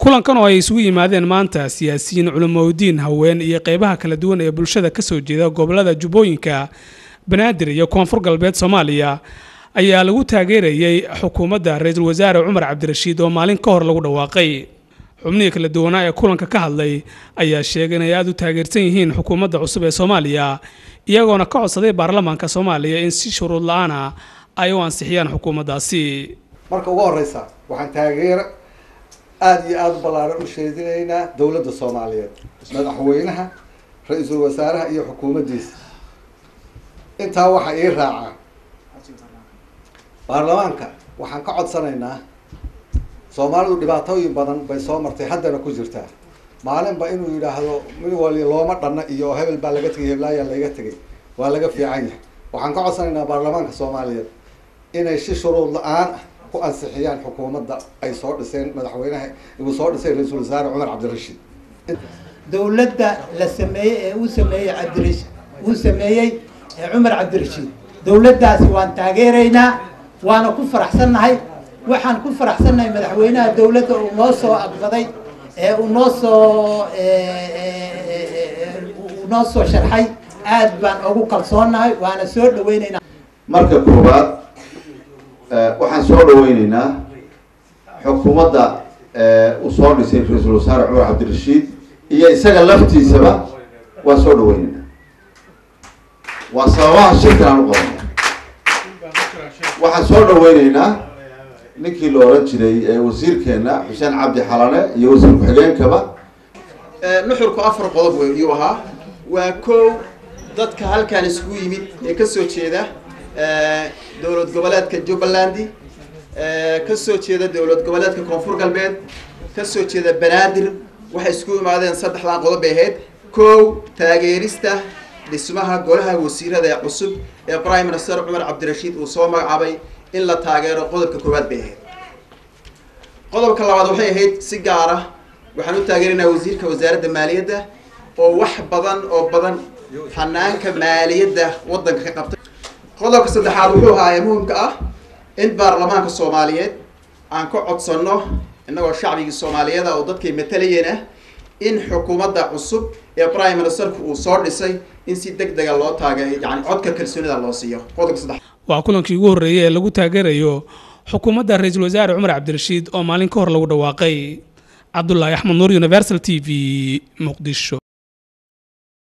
kulankan oo ay isugu yimaadeen maanta siyaasiyiin culimoudiin haween iyo qeybaha kala duwan ee bulshada kasoo jeeda gobolada jubbooyinka banaadir iyo koonfur galbeed soomaaliya ayaa lagu taageerayay xukuumadda ra-iisul wasaare cumar cabdirashiid oo maalin ka hor lagu dhawaaqay xubnihii kala duwanaa ee kulanka ka hadlay ayaa sheegay inay aada u taageersan yihiin xukuumadda cusub ee soomaaliya iyagoona ka codsaday baarlamaanka soomaaliya in si shuruud la-aana ay u ansixiyaan xukuumaddaasi marka ugu horeysa waxaan taageero aada iyo aada u ballaaran u sheedinaynaa dowladda soomaaliyeed madaxweynaha ra-iisul wasaaraha iyo xukuumaddiisa intaa waxaa ii raacaa baarlamaanka waxaan ka codsanaynaa soomaalidu dhibaatooyin badan bay soo martay haddana ku jirtaa maalinba inuu yidhaahdo mid wali looma dhanna iyo hebel baa laga tegay heblaayaa laga tegay waa laga fiican yahay waxaan ka codsanaynaa baarlamaanka soomaaliyeed inay si shuruud la-aan ah ku ansixiyaan xukuumadda ay soo dhiseen madaxweynaha uu soo dhisay ra-iisul wasaare cumar cabdirashiid dowladda la sameeyey ee uu sameeyey cabdirash uu sameeyey ee cumar cabdirashiid dowladdaasi waan taageeraynaa waana ku faraxsannahay waxaan ku faraxsannahay madaxweynaha dowladda uu noo soo aqbaday ee uu noo soo uu noo soo sharxay aad baan ugu kalsoonnahay waana soo dhaweynaynaa marka koowaad waxaan soo dhaweyneynaa xukuumadda uu soo dhisay ra-iisul wasaare cumar cabdirashiid iyo isaga laftiisaba waan soo dhaweyneynaa waa sababaha shirkan aan u qabanay waxaan soo dhaweyneynaa ninkii la oran jiray wasiirkeena xuseen cabdi xalane iyo wasiir ku-xigeenkaba nuxurku afar qodob wey iyuu ahaa waa kow dadka halkaan isugu yimid ee kasoo jeeda dowlad goboleedka jubbalandi kasoo jeeda dowlad goboleedka koonfur galbeed kasoo jeeda banaadir waxay isku imaadeen saddexdan qodob bay ahayd kow taageerista dhismaha golaha wasiirada ee cusub ee prime minister cumar cabdirashiid uu soo magacaabay in la taageero qodobka koowaad bay ahayd qodobka labaad waxay ahayd si gaar ah waxaan u taageeraynaa wasiirka wasaaradda maaliyadda oo wax badan oo badan hanaanka maaliyadda waddanka ka qabtay qodobka saddexaad wuxuu ahaa ee muhimka ah in baarlamaanka soomaaliyeed aan ka codsanno innagoo shacbigii soomaaliyeeda oo dadkay matalayeen ah in xukuumadda cusub ee prime ministerku uu soo dhisay in si deg dega loo taageeyo yani codka kalsoonida loo siiyo qodobka saddex waa kulankii ugu horreeyay ee lagu taageerayo xukuumadda ra-iisul wasaare cumar cabdirashiid oo maalin ka hor lagu dhawaaqay cabdulaahi axmed nuur universal t v muqdisho